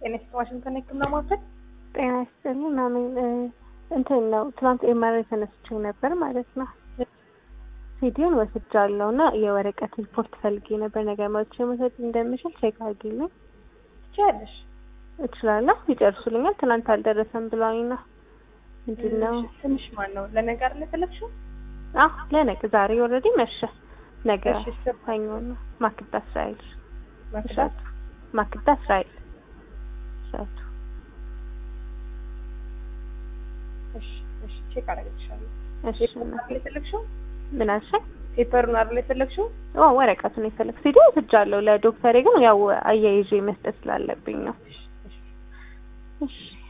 ጤና ይስጥ ዋሽንግተን ህክምና ማዕከል ጤና ይስጥልኝ ምናምን እንትን ነው ትናንት ኤምአርአይ ተነስቼ ነበር ማለት ነው። ሲዲውን ወስጃለሁ እና የወረቀት ሪፖርት ፈልጌ ነበር። ነገር መቼ መውሰድ እንደምችል ቼክ አድርጊልኝ። ትችያለሽ። እችላለሁ። ይጨርሱልኛል። ትናንት አልደረሰም ብለውኝ ነው። ምንድን ነው? ትንሽ ማን ነው ለነገ አይደል የፈለግሽው? አዎ ለነገ ዛሬ ኦልሬዲ መሸ። ነገ እሺ፣ ስም- ሰኞ ነው። ማክዳ እስራኤል ማክዳት እሸቱ ማክዳ እስራኤል እሸቱ እሺ፣ እሺ፣ ቼክ አደርግልሻለሁ። እሺ ፔፐሩን አይደል የፈለግሽው? ምን አልሽኝ? ፔፐሩን አይደል የፈለግሽው? ኦ ወረቀቱን የፈለግ ሲዲ ወስጃለሁ። ለዶክተሬ ግን ያው አያይዤ መስጠት ስላለብኝ ነው። እሺ፣ እሺ። እሺ